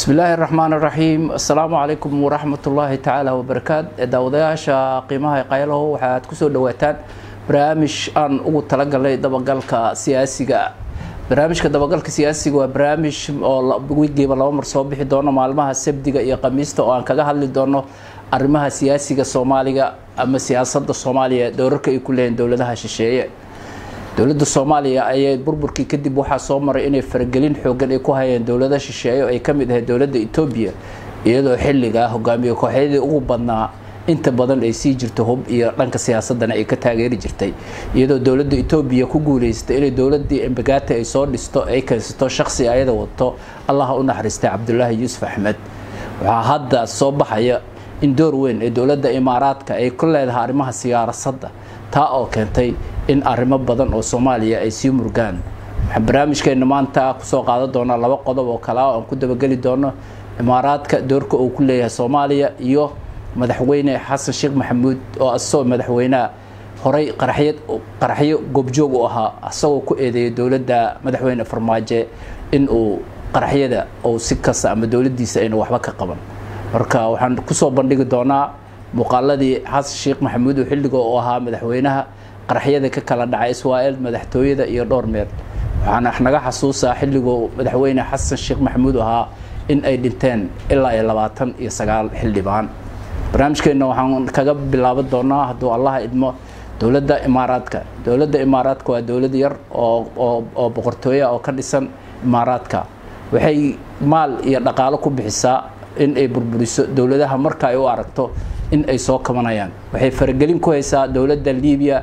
bismi illaahi raxmaan raxiim assalaamu calaykum waraxmatullaahi tacaala wabarakaat daawadayaasha qiimaha qaylaho waxaad kusoo dhawaataan barnaamij aan ugu talagalnay dabagalka siyaasiga barnaamijka dabagalka siyaasiga waa barnaamij oo wigiiba laba mar soo bixi doono maalmaha sabdiga iyo khamiista oo aan kaga hadli doono arrimaha siyaasiga soomaaliga ama siyaasada soomaaliya doorarka ay ku leeyihin dowladaha shisheeye dowladda soomaaliya ayay burburkii kadib waxaa soo maray inay faragelin xoogan ay ku hayeen dowlada shisheeye oo ay ka mid ahayd dowladda etoobiya iyadoo xilligaa hogaamiye kooxyadii ugu badnaa inta badan ay sii jirto hub iyo dhanka siyaasadana ay ka taageeri jirtay iyadoo dowladda etoobiya ku guuleystay inay dowladii embagati ay soo dhisto ay keensato shaqsi ayada wato allaha u naxariistay cabdulaahi yuusuf axmed waxaa hadda soo baxaya in door weyn ee dowladda imaaraadka ay ku leedahay arrimaha siyaasadda taa oo keentay in arrimo badan oo soomaaliya ay sii murgaan waxaan barnaamijkeena maanta kusoo qaadan doonaa laba qodob oo kale ah aan ku dabageli doono imaaraadka doorka uu ku leeyahay soomaaliya iyo madaxweyne xasan sheekh maxamuud oo asagoo madaxweyneha horey qaraxyad qaraxyo goobjoog u ahaa asagoo ku eedeeyay dowladda madaxweyne farmaajo in uu qaraxyada ou si kasta ama dowladdiisa ayna waxba ka qaban marka waxaan kusoo bandhigi doonaa muuqaaladii xasan sheekh maxamuud oo xilliga u ahaa madaxweynaha qaraxyada ka kala dhacay israel madaxtooyada iyo dhowr meer waxaana naga xasuusaa xilliguu madaxweyne xasan sheekh maxamuud ahaa in ay dhinteen ilaa iyo labaatan iyo sagaal xildhibaan barnaamijkeenna waxaan kaga bilaaban doonaa hadduu allaha idmo dowladda imaaraadka dowladda imaaraadka waa dowlad yar oo oo boqortooya oo ka dhisan imaaraadka waxay maal iyo dhaqaalo ku bixisaa in ay burburiso dowladaha marka ay u aragto in ay soo kabanayaan waxay faragelin ku haysaa dowladda libiya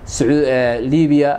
libiya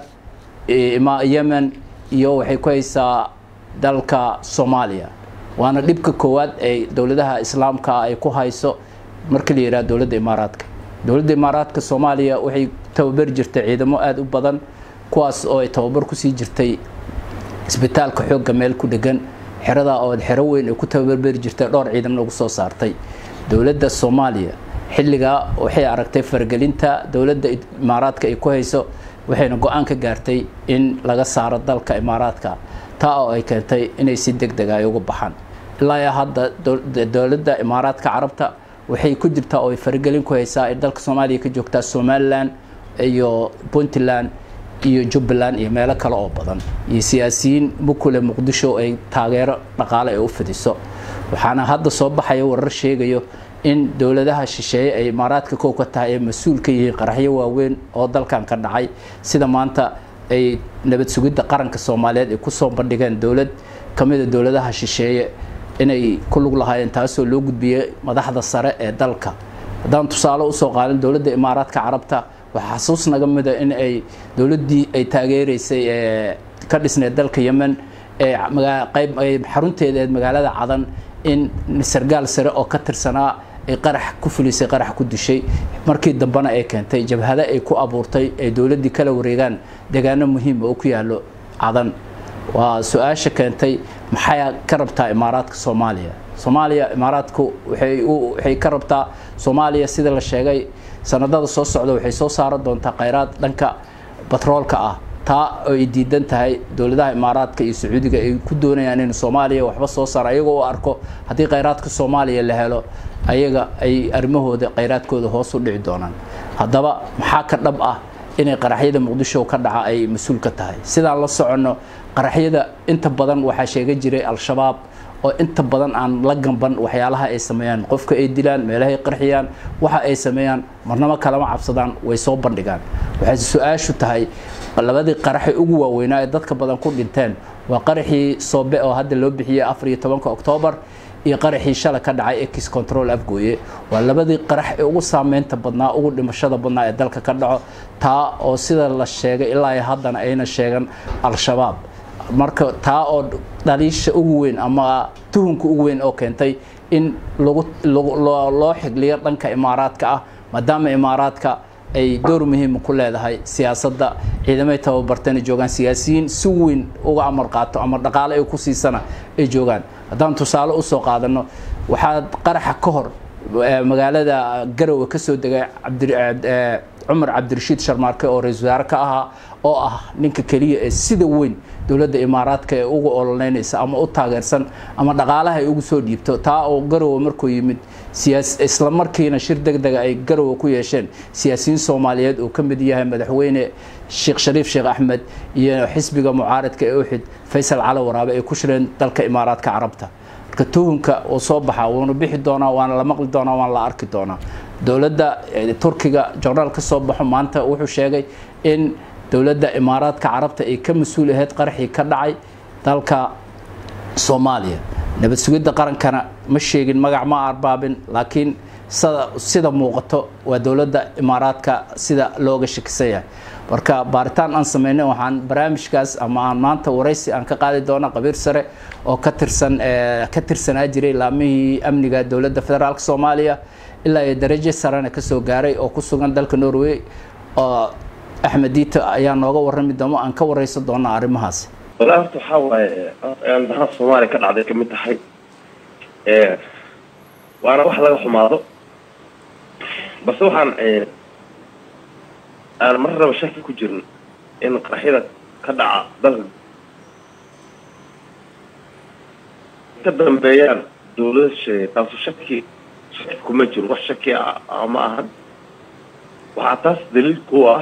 yemen iyo waxay ku haysaa dalka soomaaliya waana dhibka koowaad ay dowladaha islaamka ay ku hayso marka la yidhaha dowladda imaaraadka dowladda imaaraadka soomaaliya waxay tababari jirtay ciidamo aada u badan kuwaas oo ay tababar kusii jirtay isbitaalka xoogga meel ku dhegan xeradaa oo xero weyn ay ku tababarberi jirtay dhowr ciidamna ugu soo saartay dowladda soomaaliya xilligaa waxay aragtay faragelinta dowladda imaaraadka ay ku hayso waxayna go-aan ka gaartay in laga saaro dalka imaaraadka taa oo ay keentay inay si deg dega ay uga baxaan ilaa hadda dowladda imaaraadka carabta waxay ku jirtaa oo ay faragelin ku haysaa ay dalka soomaaliya ka joogtaa somalilan iyo puntland iyo jubbaland iyo meelo kale oo badan iyo siyaasiyiin mukule muqdisho ay taageero dhaqaale ay u fidiso waxaana hadda soo baxaya warar sheegayo in dowladaha shisheeye ay imaaraadka kow ka tahay ay mas-uul ka yihiin qaraxyo waaweyn oo dalkan ka dhacay sida maanta ay nabad sugidda qaranka soomaaliyeed ay kusoo bandhigeen dowlad ka mida dowladaha shisheeye inay ku lug lahaayeen taasoo loo gudbiyey madaxda sare ee dalka haddaan tusaale usoo qaadan dowladda imaaraadka carabta waxaa xasuus naga mida in ay dowladdii ay taageereysay ee ka dhisneed dalka yemen ee qayb ay xarunteeda eed magaalada cadan in sargaal sare oo ka tirsanaa ay qarax ku fulisay qarax ku dishay markii dambena ay keentay jabhado ay ku abuurtay ay dowladdii kala wareegaan deegaano muhiim oo ku yaallo cadan waa su-aasha keentay maxay ka rabtaa imaaraadka soomaaliya soomaaliya imaaraadku waxay ka rabtaa soomaaliya sida la sheegay sanadada soo socda waxay soo saaran doontaa kheyraad dhanka batroolka ah taa oo ay diidan tahay dowladaha imaaraadka iyo sacuudiga ay ku doonayaan in soomaaliya waxba soo saara ayagoo u arko haddii kheyraadka soomaaliya la helo ayaga ay arrimahooda kheyraadkooda hoos u dhici doonaan haddaba maxaa ka dhab ah inay qaraxyada muqdisho ka dhaca ay mas-uul ka tahay sidaan la soconno qaraxyada inta badan waxaa sheega jiray al-shabaab oo inta badan aan la gamban waxyaalaha ay sameeyaan qofka ay dilaan meelahay qarxiyaan waxa ay sameeyaan marnamo kalama cabsadaan way soo bandhigaan waxay su-aashu tahay labadii qaraxi ugu waaweynaa ee dadka badan ku dhinteen waa qaraxii soobe oo hadda loo bixiyey afar iyo tobanka oktoobar iyo qaraxii shala ka dhacay ex control afgooye waa labadii qarax ee ugu saameynta badnaa ugu dhimashada badnaa ee dalka ka dhaco taa oo sida la sheegay ilaa haddana ayna sheegan al-shabaab marka taa oo dhaliisha ugu weyn ama tuhunka ugu weyn oo keentay in lagu loo xigliyo dhanka imaaraadka ah maadaama imaaraadka ay door muhiima ku leedahay siyaasadda ciidamay tababartana joogaan siyaasiyiin si weyn uga amar qaato ama dhaqaale ay ku siisana ay joogaan haddaan tusaale usoo qaadano waxaa qaraxa ka hor magaalada garowe ka soo degay cumar cabdirashiid sharmaarke oo ra-isul wasaare ka ahaa oo ah ninka keliya ee sida weyn dowladda imaaraadka ee ugu ololeynaysa ama u taageersan ama dhaqaalaha ay ugu soo dhiibto taa oo garowe markuu yimid siyaas isla markiina shir deg dega ay garowe ku yeesheen siyaasiyiin soomaaliyeed uu ka mid yahay madaxweyne sheekh shariif sheekh axmed iyo xisbiga mucaaradka ee uxid faysal cali waraabe ay ku shireen dalka imaaraadka carabta marka tuhunka uu soo baxaa wuuna bixi doonaa waana la maqli doonaa waana la arki doonaa dowladda turkiga jornaal ka soo baxo maanta wuxuu sheegay in dowladda imaaraadka carabta ay ka mas-uul ahayd qaraxii ka dhacay dalka soomaaliya nabad sugidda qarankana ma sheegin magac ma arbaabin laakiin sida muuqato waa dowladda imaaraadka sida looga shakisan yahay marka baaritaan aan sameynay waxaan barnaamijkaas ama aan maanta waraysi aan ka qaadi doona qabiir sare oo ka tirsan ka tirsanaa jiray laamihii amniga dowladda federaalk soomaaliya ilaa iyo darajo sarena kasoo gaaray oo ku sugan dalka norway oo axmed diito ayaa nooga warrami doono aan ka waraysan doona arrimahaasi walaa horta waxaa waaye daraha soomaaliya ka dhacday kamid tahay waana wax laga xumaado balse waxaan aan mar raba shaki ku jirin in qaraxyada ka dhaca dalka ka dambeeyaan dawlada sheegay taasu shaki shaki kuma jiro wax shaki ah ma ahan waxaa taas daliil ku ah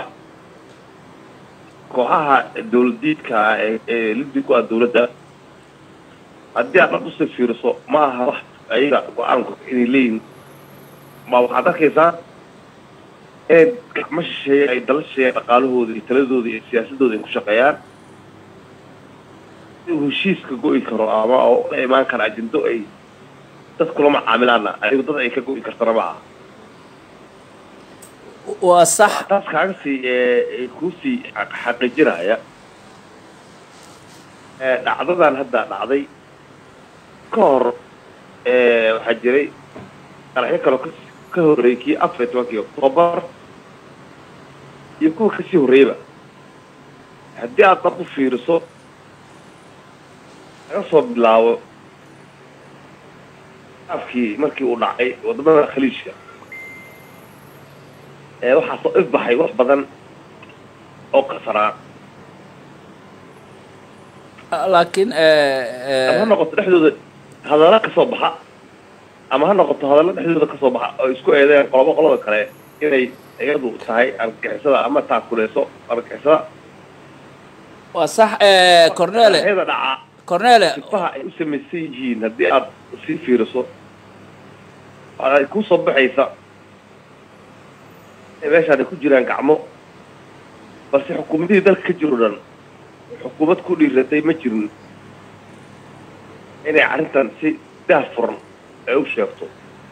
kooxaha dawladiidka ah ee lidii ku ah dawladda haddii aad dhab usii fiiriso ma aha wax ayaga go-aanku inay leeyihin ma waxaad arkaysaa inay gacmo shisheeye ay dala shisheeyaan dhaqaalahooda iyo taladooda iyo siyaasadooda ay ku shaqeeyaan inuu heshiiska go-i karo ama oo la imaan kara ajindo ay dad kula macaamilaana ayagu dad ay ka go-i kartana ma aha waa sax taas kaaga sii kuusii xaqiijinaya dhacdadan hadda dhacday ka hor waxaa jiray qaraxyo kaloo ka ka horreeyay kii afar iyo tobankii octoobar iyo kuwa kasii horreeyaba haddii aad dab u fiiriso laga soo bilaabo afkii markii uu dhacay wadamada khaliijka waxaa soo ifbaxay wax badan oo qasanaa laakiin ama ha noqoto dhexdooda hadalla kasoo baxa ama ha noqoto hadalla dhexdooda kasoo baxa oo isku eedeen qolobo qolada kale inay iyadu tahay argagixisada ama taakuleyso argagixisada waa sax cornele ayada dhaca cornele sifaha ay u samaysan yihiin haddii aad sii fiiriso ay kusoo baxaysa meeshaan ay ku jiraan gacmo balse xukuumadihii dalka ka jiro dhan xukuumad ku dhiiratay ma jirin inay arrintan si daah furan ay u sheegto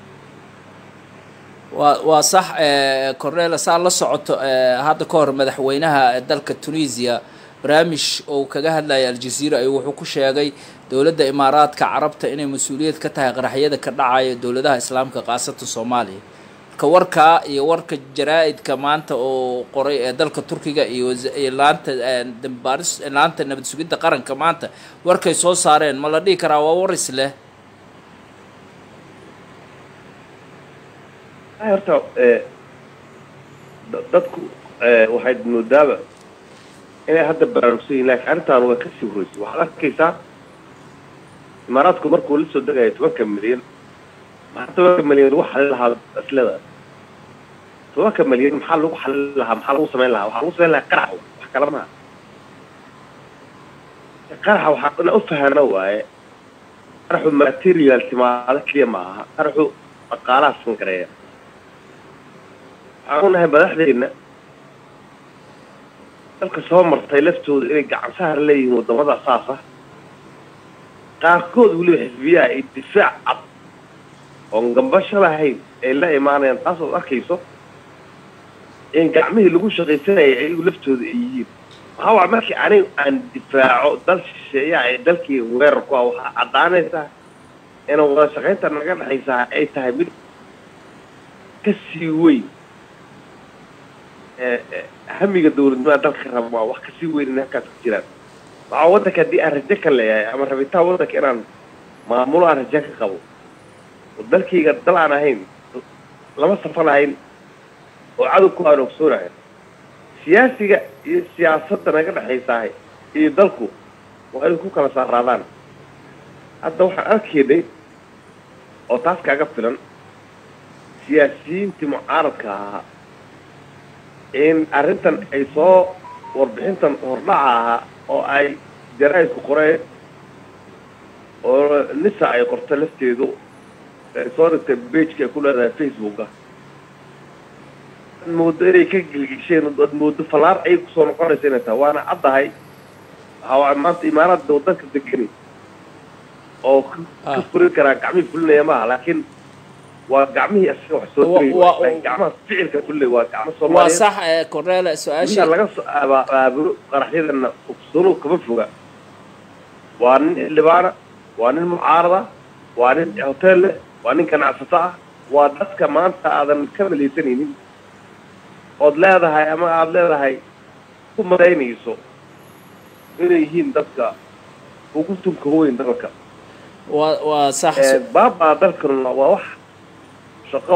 waa waa sax cornela saa la socoto hadda ka hor madaxweynaha dalka tunisia barnaamij oo kaga hadlaya aljaziira ayuu wuxuu ku sheegay dowladda imaaraadka carabta inay mas-uuliyad ka tahay qaraxyada ka dhacaya dowladaha islaamka khaasatan soomaaliya marka warkaa iyo warka jaraa-idka maanta oo qoray ee dalka turkiga iyo laanta dambaaris laanta nabad sugidda qaranka maanta warkay soo saareen ma la dhihi karaa waa war isleh horta dadku waxay moodaaba inay hadda baraarugsan yihin lakin arrintaan waa kasii horreysay waxaad arkaysaa imaaraadku markuu la soo degaya tobanka milyan maxaa tobanka milyan lagu xalin lahaa aslada tobanka milyan maxaa lagu xalin lahaa maxaa lagu samayn lahaa waxaa lagu samayn lahaa qarax wax kala maha qaraxa waxaa ina ufahana waaye qaraxu material timaado keliya ma aha qaraxu dhaqaalaha sangareeya waxaan unahay madaxdeena dalka soo martay laftooda inay gacan sahar leeyihiin wadamada saas ah qaarkood weliba xisbiyaha ay difaac cad oon gambasho lahayn ay la imaanayaan taas ood arkayso in gacmihii lagu shaqaysanayay ayagu laftooda ay yihiin waxaa waa markii anigu aan difaaco dal shisheeyaha ee dalkii weerar ku ah waxaa caddaanaysaa inaan wada shaqaynta naga dhexaysaa ay tahay mid ka sii weyn hamiga dawladnimada dalka raba waa wax kasii weyn in halkaas ku jiraan waxaa waddanka haddii aan rajo ka leeyahay ama rabitaan waddanka inaan maamulo aan rajo ka qabo oo dalkayga dal aan ahayn lama safan ahayn oo cadowku aan ogsoonahay siyaasiga iyo siyaasadda naga dhexaysahay iyo dalku waa inay ku kala saaraadaan hadda waxaan arkaynay oo taas kaaga filan siyaasiyiintii mucaaradka ahaa in arrintan ay soo warbixintan hordhaca ahaa oo ay jaraa'idku qoreen oo nisa ay qorto lafteedu ay soo dhigtay bageka ay ku leedahay facebooka ad moodo inay ka gelgisheen ad moodo fallaar ayay kusoo noqonaysa inay tahay waana caddahay waxaa maanta imaaraadda waddanka degani oo ka furin karaa gacmihii fulinaya maaha laakiin waa gacmihii asaga wax soo diraya gacmaha ficilka fulay waa gacmo waa soomaaliya sax ee cornele inta su-aashii laga soo abaaburo qaraxyadana ogsano kama foga waa nin xildhibaana waa nin mucaarada waa nin hotel leh waa nin ganacsato ah waa dadka maanta aadan ka malaysanaynin ood leedahay ama aada leedahay ku madaynayso inay yihiin dadka ugu tunka weyn dalka waa waa sax Ee, baabaa dalkan waa wax shaqo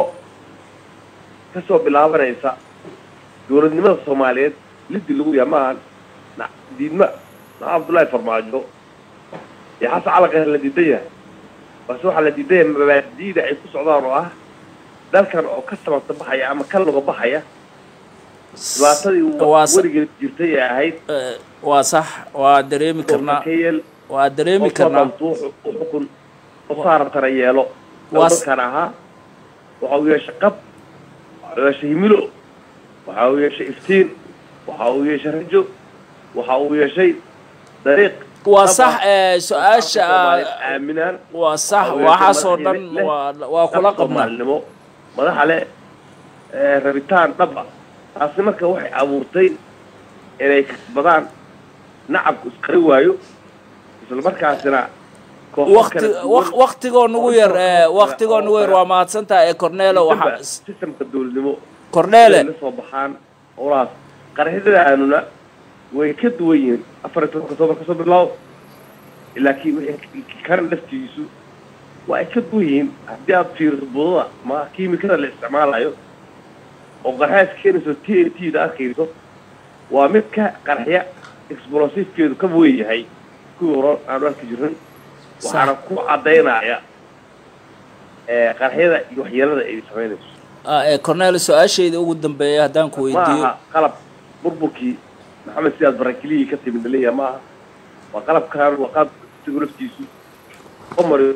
ka soo bilaabanaysa dowladnimada soomaaliyeed liddi lagu yahay maaha na- diidma na cabdullaahi farmaajo iyo xasan calaqe la diidan yahay balse waxaa la diidan yahay mabaadi'da ay ku socdaan oo ah dalkan oo ka samata baxaya ama ka luga baxaya dhibaatadii waa sa- weligeed jirtay ee ahayd ee, waa sax waa dareemi karnaa ka yeel waa dareemi karnaa qofka dhantu u xukun u saarantana yeelo Waa s- dalkan ahaa waxa uu yeeshay qab waxa uu yeeshay himilo waxa uu yeeshay iftiin waxa uu yeeshay rajo waxa uu yeeshay dariiq waa qab sax ah. ee su-aasha Soomaaliyeed aaminaan waa sax Waxa uu yeeshay waxaasoo dhan madax leh- waa waa kula dhab qabnaa soomaalinimo madaxa leh ee rabitaan dhab ah taasi marka waxay abuurtay inay kasbadaan nacabku isqari waayo isla markaasina kooxo waqti kala duwan waq- waqtigoo nugu yar ee waqtigoo nugu yar waa mahadsantaha ee cornelo Dibba waxa sistemka dowladnimo cornele la soo baxaan howlahaas qaraxyadaanuna way ka duwan yihiin afar iyo tobanka october kasoo bilaabo laakiin wixii kan laftiisu waa ay ka duwan yihiin haddii aad fiiriso budada ma kiimikada la isticmaalayo oo qarxaas keenayso t n t da arkayso waa mid ka qarxya explosivkeedu ka weyn yahay kuwii hore aanu arki jirnay waxaana ku caddaynaya ee qarxyada iyo waxyeelada ay samaynayso Ah, ee cornele su-aashayda ugu dambeeya haddaan ku ma weydiiyo aha qalab burburkii maxamed siyaad barakiliyi ka timid laleeyaha ma aha waa qalabkan waa qalab isagu laftiisu omari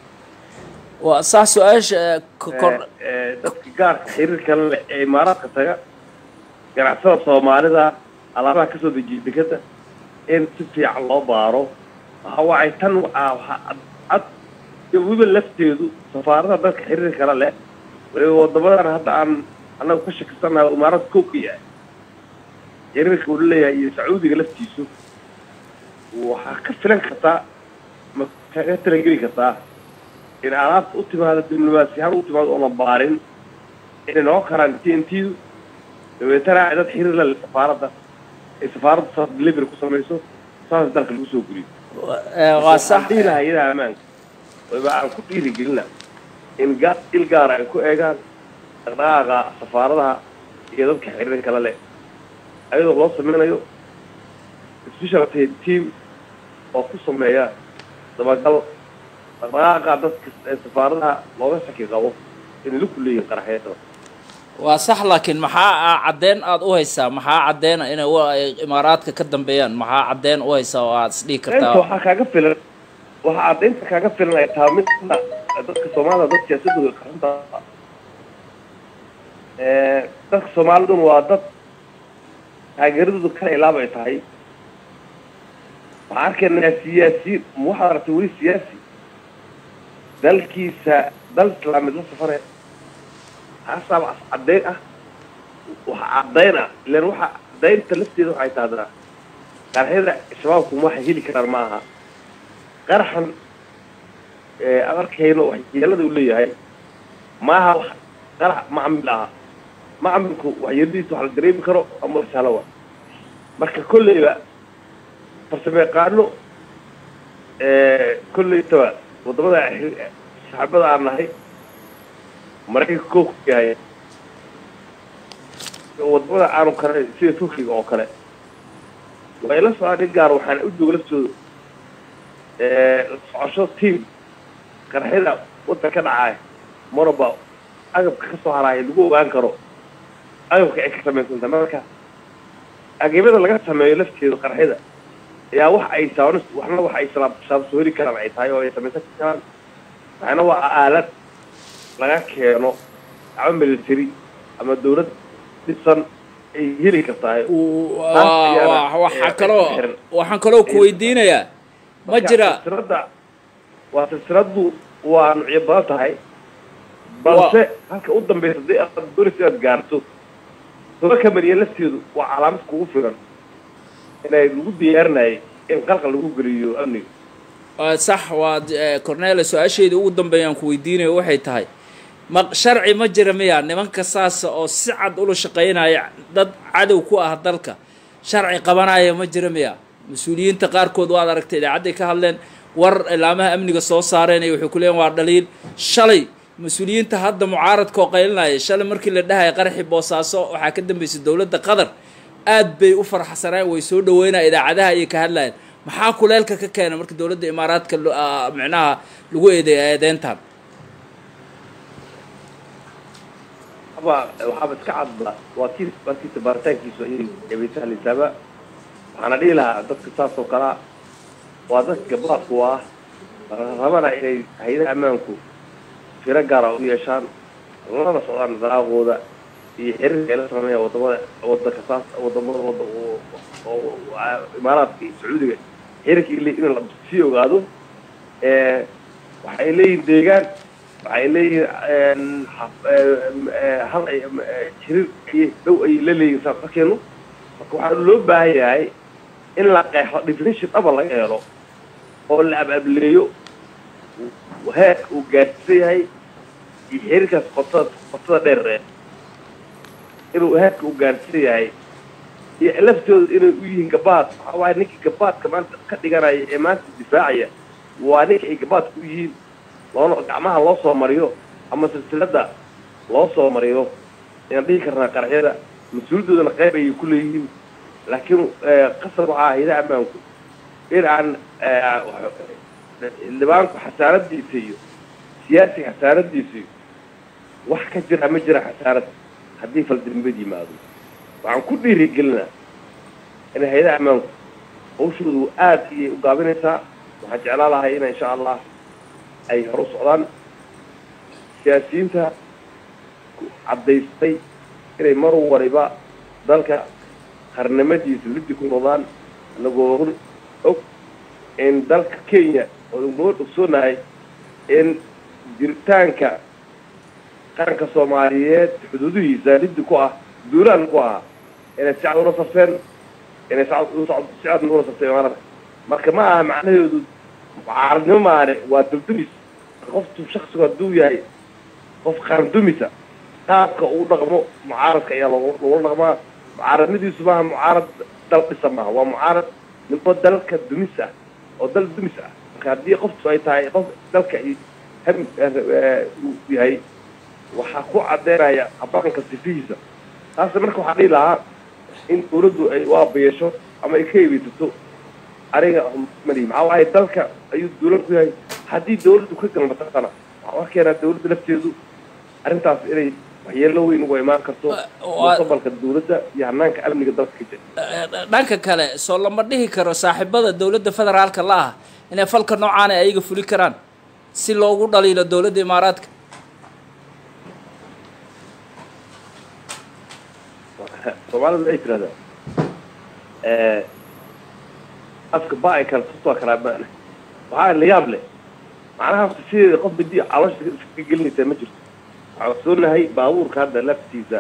waa sax su-aasha ee co- cor- dadka gaarka xiriirka la leh ee imaaraadka taga ganacsada soomaalida alaabaha kasoo dejiya dekada in si fiican loo baaro waxa waay tan waa waxaa cad- cad iyo weliba lafteedu safaarada dadka xiriirka la leh waliba wadamadan hadda aan annagu ka shakisanahay oo imaarada kow ka yahay xiriirka uu leeyahay iyo sacuudiga laftiisu waxaa ka filan kartaa ma kaga talangeli kartaa in alaabta u timaado diblomaasiyahaan u timaado oona baarin inay noqon karaan t n t du dabeetana ay dad xiriir la leh safaaradda ay safaaradda saas delivery ku samayso saas dalka lagu soo guriyo ee, waa sax dhihi lahaa iyadaha ammaanka wayba aan ku dhiirigelina in ga il gaara ay ku eegaan dhaqdhaqaaqa safaaradaha iyo dadka xiriirka la leh ayadoo loo sameynayo special team oo ku sameeya dabagal dhaqdhaqaaqa dadka ee safaaradaha looga shaki qabo inay la kuleeyihin qaraxyada waa sax laakiin maxaa ah caddeyn aad u haysaa maxaa caddeena inay wa- ay imaaraadka ka dambeeyaan maxaa caddeyn u haysaa oo aad isdhihi inta kartaa waxaa kaaga filan waxaa caddaynta kaaga filan ay tahay mid dadka soomaalida dad siyaasadooda qaranta dadka soomaaliduna waa dad taageeradooda kala ilaaba ay tahay waxaan arkaynaa siyaasiyiin ma waxaad aragtay weli siyaasi dalkiisa dal islaamid la safare haasaaba as caddayn ah waxa caddayn ah ilan waxa caddaynta lafteeda waxay tahdaa qaraxyada shabaabku waxay heli karaan ma aha qaraxan aan arkayno waxyeelada uu leeyahay maaha wax qarax macmil aha macmilku waxyeeladiisa wax la dareemi karo ama wax sahlo wa marka kolleyba farsamo yaqaano kolleytaba waddamada saxaabada aan nahay maraykanka koo ku yahay waddamada aanu kale sida turkiga oo kale way la socdaan in gaar waxaana u jooga laftooda socosho tiam qarxida waddan ka dhacay maraba agabka ka soo haraaya lagu ogaan karo agabka ay ka samaysanta marka agabada laga sameeyo lafteedu qarxida ayaa wax ay saaban waxna wax ay saabsoori karaan ay tahay oo ay samaysan karaan waxna waa aalad laga keeno ama military ama dawlad dhisan ay heli kartahay waxaa kaloo waxaan kaloo ku weydiinayaa ma jira silsilada waa silsiladu waa nucyo badan tahay balse halka u dambaysa hadii aad doonaysa inaad gaarto toba kamaniya lafteedu waa calaamad kugu filan inay lagu diyaarinayay in qalqal lagu geliyo amniga sax waad cornela su-aasheedii ugu dambeeyaan ku weydiinayo waxay tahay ma sharci ma jira miya nimanka saasa oo si cad ula shaqaynaya dad cadow ku ah dalka sharci qabanaya ma jira miya mas-uuliyiinta qaarkood waad aragtay idaacadday ka hadleen war ilaamaha amniga soo saareen iyo waxay ku leeyiin waa dhaliil shalay mas-uuliyiinta hadda mucaaradka oo qaylinaya shalay markii la dhahaya qaraxi boosaaso waxaa ka dambeysay dowladda qatar aad bay u farxsaneen way soo dhaweynaya idaacadaha ayay ka hadlayeen maxaa kuleelka ka keena marka dowladda imaaraadka micnaha lagu eedeeya eedeyntan aba waxaaba iska cadba waa kii markiisa baaritaankiisu ayay ebaysahleysaaba waxaana dhihi lahaa dadka saas oo kalea waa dadka gabaadku ah rabana inay hay-adaha ammaanku firo gaara u yeeshaan lana socdaan daraaqooda iyo xiriirka ay la sameeya wadamada wadanka saas wadamada wada oo imaaraadka iyo sacuudiga xiriirka ile in la sii ogaado waxay leeyihin deegaan waxay leeyihin hal xiriir ay dhow ay la leeyihin saas darkeenu marka waxaa loo baahan yahay in la qeexo definition dhaba laga helo oo la abableeyo heerka uu gaadhsiisan yahay iyo xiriirkaas qotada qotada dheer inuu heerka uu gaadhsiisan yahay iyo laftooda inay u yihiin gabaad waxaa waaye ninkii gabaadka maanta ka dhiganaya ee maanta difaacaya waa ninka ay gabaadka u yihiin loona gacmaha loo soo mariyo ama silsilada loo soo mariyo ayaan dhihi karnaa qaraxyada mas-uuliyadoodana qayb ayay ku leeyihiin laakiin qasab waxaa haydaha ammaanku in aan libaanku xasaanadiisa iyo siyaasiga xasaanadiisa iyo wax ka jira ma jira xasaanad haddii faldambad yimaado waxaan ku dhiirigelinaa in haydaha ammaanku hawshoodu aada iyay u gaabinaysaa waxaan jeclaa lahay in insha allah ay hor u socdaan siyaasiyiinta caddaystay inay mar waliba dalka qarnimadiisa liddi ku noqdaan anagoo og in dalka kenya oo noo ogsoonahay in jiritaanka qaranka soomaaliyeed xuduudihiisa liddi ku ah duulaan ku ahaa inay si cad ula safteen inay si cad ula safteen imaanada marka ma aha macnaheedu mucaaradnimo maane waa duldumis qoftu shaksigu hadduu yahay qof qaandumisa qaabka uu dhaqmo mucaaradka ayaa logula dhaqmaa mucaaradnadiisu maaha mucaarad dal dhisa maaha waa mucaarad nimo dalka dumis ah oo dal dumis ah marka haddii qoftu ay tahay qof dalka uu yahay waxaa ku cadeynaya habaqanka sifihiisa taas marka waxaa dhihi lahaa in dawladdu ay u abayeesho ama ay ka eebeysato aniga mali maxaa waaye dalka ayuu dawlad ku yahay haddii dawladdu ka galmataqana waxaa keenaa dawladda lafteedu arrintaas inay waxyeelo weyn uga imaan karto mustaqbalka dawladda iyo hanaanka amniga dalka ka jira dhanka kale soo lama dhihi karo saaxiibada dawladda federaalka la ah inay falka noocaana ayaga fuli karaan si loogu dhaliilo dawladda imaaraadka soomaalida ay tirahdaa afka ba ay kala tutoo kalaa maana waxaa la yaab leh macnaha sideeda qof bidi caloosha iska gelinaysaa ma jirto waxaa ogsoonahay baabuurka hadda laftiisa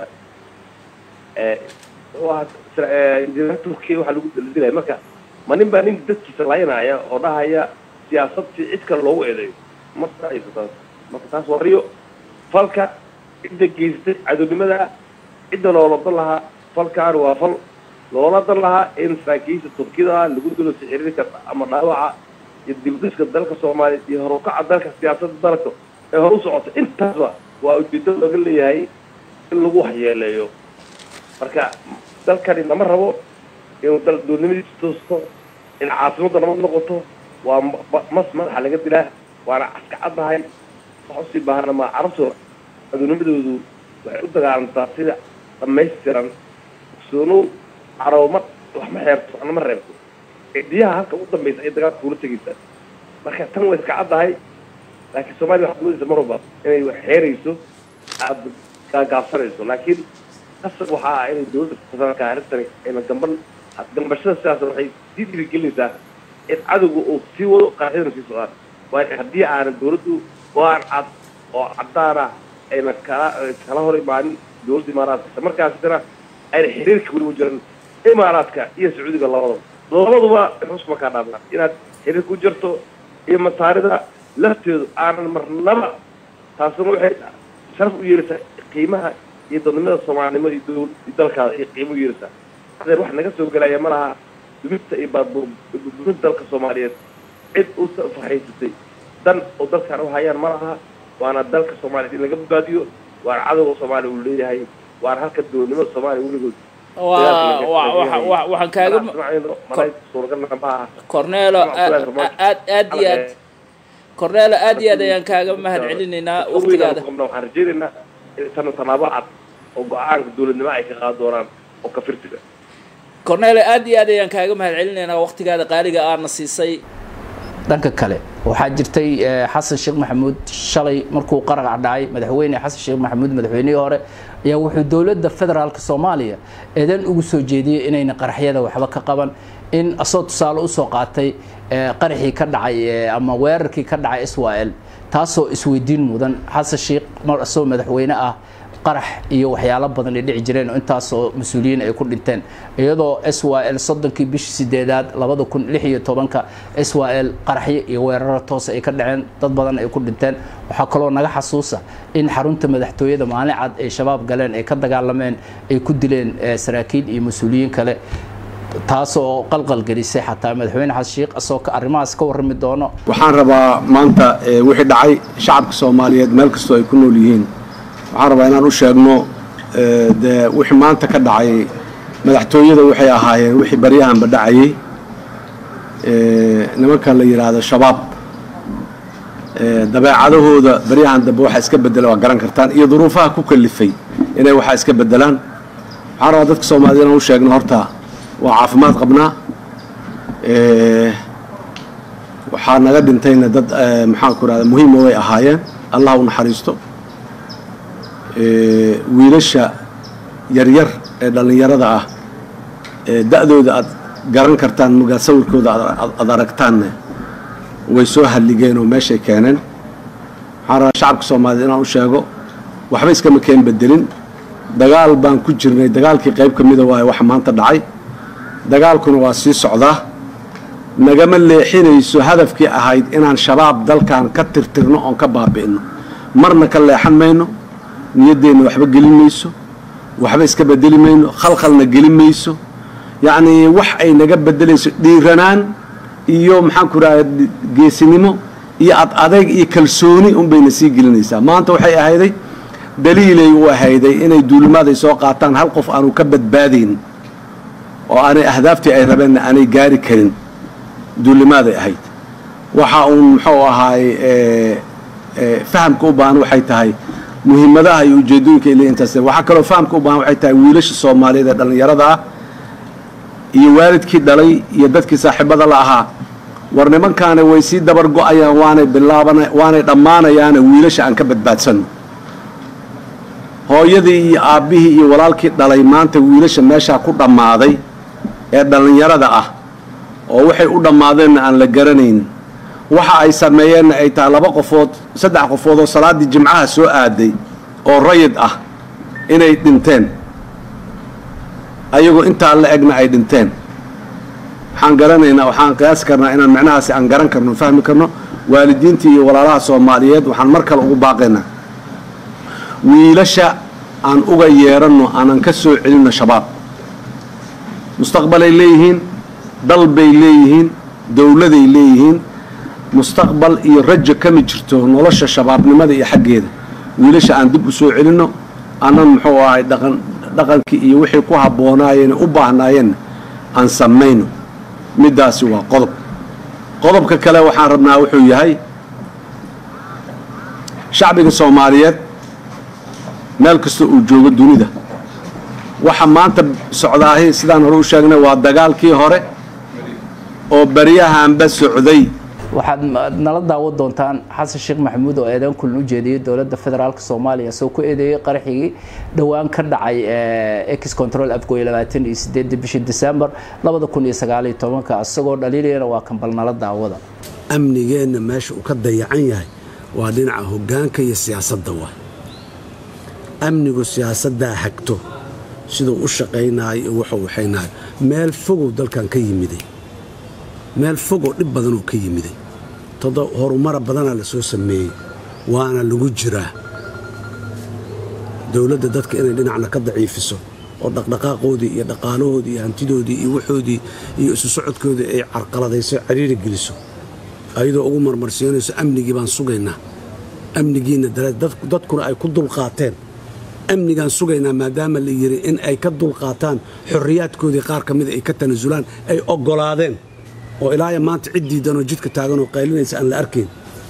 turkiya waxaa lagu dilaya marka ma nin baa nin dadkiisa laynaya oo dhahaya siyaasad si cid kale loogu eedeeyo marka aysa taas marka taas wariyo falka cidda geysatay cadownimada cidda loola dan lahaa falkaan waa fal loola dan lahaa in saraakiisha turkida lagu dilo sixiriirka ama dhaawaca iyo dibdhiska dalka soomaaliya iyo horukaca dalka siyaasadda dalka ee hor u socota intaasba waa ujeedo looga leeyahay in lagu waxyeeleeyo marka dalkani lama rabo inuu dal dowladnimadiisa toosto in caasimadda nabad noqoto waa mas madaxa laga dilaa waana caskacaddahay wax usii baahana maa carabtu adunimadoodu waxay u dagaalantaa sida dhamaystiran ogsoonow carabo ma wax ma xeerto waxna ma reebto cidiyaha halka ugu dambaysa ay dagaalka kula tegaysaa marka tan way iska caddahay laakiin soomaaliya waxaad moodaysa mar walba inay wax xeerayso aada gaagaabsanayso laakiin qasab waxaa ah inay dawladda federaalka arrintani ayna gamban gambashada sidaas waxay sii dhiirigelinaysaa in cadowga uu sii wado qaaxidana sii socdaan waayo haddii aanan dawladdu go-aan cad oo caddaana ayna kala kala hor imaanin dawladda imaaraadka isla markaasina ayna xiriirka weli u jiran imaaraadka iyo sacuudiga labadaba labaduba xuskuma kaa dhaafnaa inaad xiriir ku jirto iyo masaarida lafteedu aanan marnaba taasuna waxay sharaf u yeelaysaa qiimaha iyo dadnimada soomaalinimo iyo dowl iyo dalkaada iyo qiimo u yeelaysaa adeer wax naga soo gelaya ma laha dumista iyo baadbuurinta dalka soomaaliyeed cid u fahaysatay dan oo dalkan u hayaan ma laha waana dalka soomaaliyeed in laga badbaadiyo waana cadowga soomaaliya uu leeyahay waana halka dowladnimada soomaaliya weligood waxaan kaaga suuragalna ma aha cornelo aad aad iyo aad cornelo aad iyo aad ayaan kaaga mahad celinaynaa waktigaada waxaan rajaynaynaa in tan tallaabo cad oo go-aanka dowladnimo ay ka qaadi doonaan oo ka firtiga cornelo aad iyo aad ayaan kaaga mahad celinaynaa waktigaada qaaliga aadna siisay dhanka kale waxaa jirtay xasan sheekh maxamuud shalay markuu qarac dhacay madaxweyne xasan sheekh maxamuud madaxweynihii hore ayaa wuxuu dowladda federaalka soomaaliya eedan ugu soo jeediyey inayna qaraxyada waxba ka qaban in asoo tusaale usoo qaatay qaraxii ka dhacay ama weerarkii ka dhacay israel taasoo isweydiin mudan xasan sheekh mar asoo madaxweyne ah qarax iyo waxyaalo badan ay dhici jireen oo intaasoo mas-uuliyiin ay ku dhinteen iyadoo s y l soddonkii bishii sideedaad labada kun lix iyo tobanka s y l qaraxyo iyo weeraro toos ay ka dhaceen dad badan ay ku dhinteen waxaa kaloo naga xasuusa in xarunta madaxtooyada maalin cad ay shabaab galeen ay ka dagaalameen ay ku dileen saraakiil iyo mas-uuliyiin kale taasoo qalqalgelisay xataa madaxweyne xasan sheekh asoo arrimahaas ka warrami doono waxaan rabaa maanta wixii dhacay shacabka soomaaliyeed meel kastoo ay ku nool yihiin waxaan rabaa inaan u sheegno dee wixii maanta ka dhacay madaxtooyada waxay ahaayeen wixii baryahanba dhacayey nimanka la yidhaahdo shabaab dabeecadahooda baryahan dambe waxaa iska bedela waa garan kartaan iyo duruufaha ku kalifay inay waxaa iska bedelaan waxaan rabaa dadka soomaaliyed inaan u sheegno horta waa caafimaad qabnaa waxaa naga dhintayna dad maxaanku irahda muhiima way ahaayeen allah u naxariisto wiilasha yaryar ee dhallinyarada ah ee da-dooda aad garan kartaan mugaa sawirkooda aad aragtaanne way soo hadligeen oo meeshay keeneen waxaan rabaa shacabka soomaaliyeed inaan u sheego waxba iskama keen bedelin dagaal baan ku jirnay dagaalkii qayb ka mida waaye waxa maanta dhacay dagaalkuna waa sii socdaa nagama leexinayso hadafkii ahayd inaan shabaab dalkan ka tirtirno oon ka baabi'ino marna ka leexan mayno niyaddeenna waxba gelin mayso waxba iska bedeli mayno khalkhalna gelin mayso yacnii wax ay naga bedelayso dhiiranaan iyo maxaanku idhaha geesinimo iyo ad adayg iyo kalsooni unbayna sii gelinaysaa maanta waxay ahayday daliilay u ahayday inay duulimaaday soo qaataan hal qof aanu ka badbaadayn oo aanay ahdaaftii ay rabeenna aanay gaari karin duulimaaday ahayd waxa uun muxuu ahaay fahamka u baahan waxay tahay muhiimadaha iyo ujeedooyinka ile intaas waxaa kaloo fahamka u baahan waxay tahay wiilasha soomaaliyeed ee dhallinyarada ah iyo waalidkii dhalay iyo dadkii saaxiibada la ahaa war nimankaana way sii dabar go-ayaan waanay bilaabana waanay dhammaanayaana wiilasha aan ka badbaadsanno hooyadii iyo aabbihii iyo walaalkii dhalay maanta wiilasha meeshaa ku dhammaaday ee dhallinyarada ah oo waxay u dhammaadeenna aan la garanayn waxa ay sameeyeenna ay tahay laba qofood saddex qofood oo salaaddii jimcaha soo aaday oo rayid ah inay dhinteen ayagoo intaa la egna ay dhinteen waxaan garanaynaa waxaan qiyaasi karnaa inaan micnahaasi aan garan karno fahmi karno waalidiintii iyo walaalaha soomaaliyeed waxaan mar kale ugu baaqaynaa wiilasha aan uga yeeranno aanan ka soo celinno shabaab mustaqbalay leeyihiin dal bay leeyihiin dowladay leeyihiin mustaqbal iyo rajo kama jirto nolosha shabaabnimada iyo xaggeeda wiilasha aan dib u soo celinno aanan muxuu ahay dhaqan dhaqankii iyo wixii ku habboonaayeen u baahnaayeen aan samayno middaasi waa qodob qodobka kale waxaan rabnaa wuxuu yahay shacbiga soomaaliyeed meel kasta uu joogo dunida waxa maanta socdaahi sidaan hore u sheegnay waa dagaalkii hore oo baryahanba socday waxaad nala daawan doontaan xasan sheekh maxamuud oo eedan kulan u jeediyey dowladda federaalk soomaaliya isagoo ku eedeeyey qaraxigii dhowaan ka dhacay ex control afgooye labaatan iyo sideedii bishii december labada kun iyo sagaaliyo tobanka isagoo dhaliilayana waa kan bal nala daawada amnigeenna meesha uu ka dayacan yahay waa dhinaca hoggaanka iyo siyaasadda waay amnigu siyaasaddaa hagto siduu u shaqaynaayo iyo wuxuu waxaynayo meel fogow dalkan ka yimiday meel fogoo dhib badanuu ka yimiday todo horumara badanaa la soo sameeyey waana lagu jiraa dowladda dadka inay dhinacna ka daciifiso oo dhaqdhaqaaqoodii iyo dhaqaalahoodii iyo hantidoodii iyo waxoodii iyo isu socodkoodii ay carqaladayso cariiri geliso ayadoo ugu marmarsiinayso amnigii baan sugaynaa amnigiinna dareed dadkuna ay ku dulqaateen amnigaan sugaynaa maadaama la yidhi in ay ka dulqaataan xorriyaadkoodii qaar ka mida ay ka tanasulaan ay oggolaadeen oo ilaaya maanta cid diidanoo jidka taaganoo qaylinaysa aan la arkayn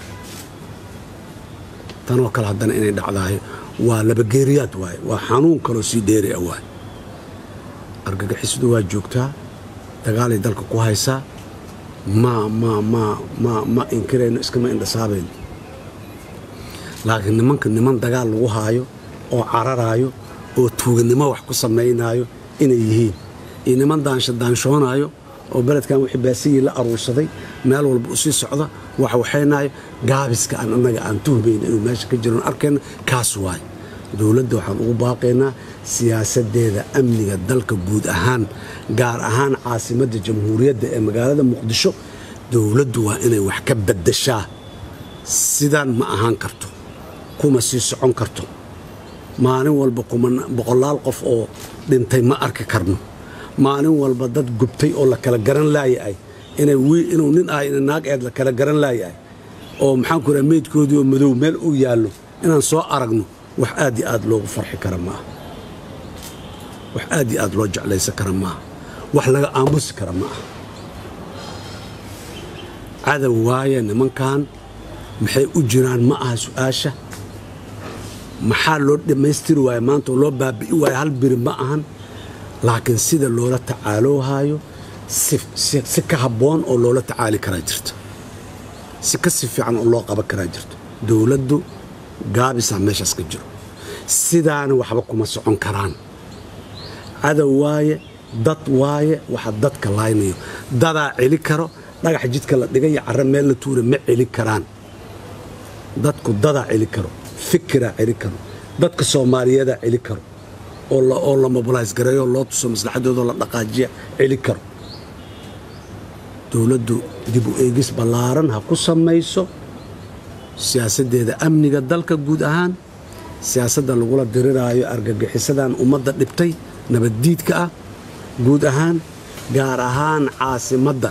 tanoo kale haddana inay dhacdaayo waa labageeriyaad waaye waa xanuun kaloo sii dheeri a waaye argagixisadu waa joogtaa dagaalay dalka ku haysaa ma ma ma ma ma inkirayno iskama indhasaabayno laakiin nimanka niman dagaal lagu haayo oo cararaayo oo tuuganimo wax ku samaynaayo inay yihiin iyo niman daansha daanshoonaayo oo beledkan wixii baasiyii la aruursaday meel walba u sii socda wax waxaynaayo gaabiska aan annaga aan tuhmayna inuu meesha ka jiroon arkayna kaas waaye dowladda waxaan ugu baaqaynaa siyaasaddeeda amniga dalka guud ahaan gaar ahaan caasimadda jamhuuriyadda ee magaalada muqdisho dowladdu waa inay wax ka baddashaa sidaan ma ahaan karto kuma sii socon karto maalin walba boqolaal qof oo dhintay ma arki karno maalin walba dad gubtay oo la kala garan laayahay inuu nin ah ina naag eed la kala garan laayahay oo maxaanku raa meydkoodii oo madow meel uu yaallo inaan soo aragno wax aad iyo aad loogu farxi kara maaha wax aad iyo aad loo jeclaysan kara maaha wax laga aamusi kara ma aha cadow waaye nimankan maxay u jiraan ma aha su'aasha maxaa loo dhammaystiri waaye maanta oo loo baabi'i waaye hal biri ma ahan laakiin sida loola tacaaloohaayo si ka habboon oo loola tacaali karaa jirto si ka si fiican oo loo qaban karaa jirto dowladdu gaabisaa meeshaas ka jiro sidaana waxba kuma socon karaan cadow waaye dad waaye waxa dadka laaynayo dadaa celi karo dhagax jidka la dhigay iyo carro meel la tuura ma celi karaan dadku dadaa celi karo fikiraa celi karo dadka soomaaliyeedaa celi karo oo la mobilays gareeyo loo tuso maslaxadoodoo la dhaqaajiya celi karo dowladdu dib u eegis ballaaran ha ku samayso siyaasaddeeda amniga dalka guud ahaan siyaasadda lagula diriraayo argagixisadan ummadda dhibtay nabaddiidka ah guud ahaan gaar ahaan caasimadda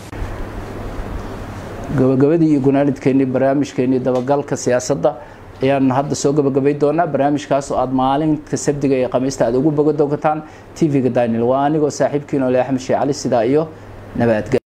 gabagabadii iyo gunaanidkeennii barnaamijkeennii dabagalka siyaasadda ayaan hadda soo gabagabay doonaa barnaamijkaas oo aad maalinka sabdiga iyo khamiista aad ugu boga doontaan tv-ga daniel waa anigoo saaxiibkiin ole axmed sheekh cali sidaa iyo nabadgel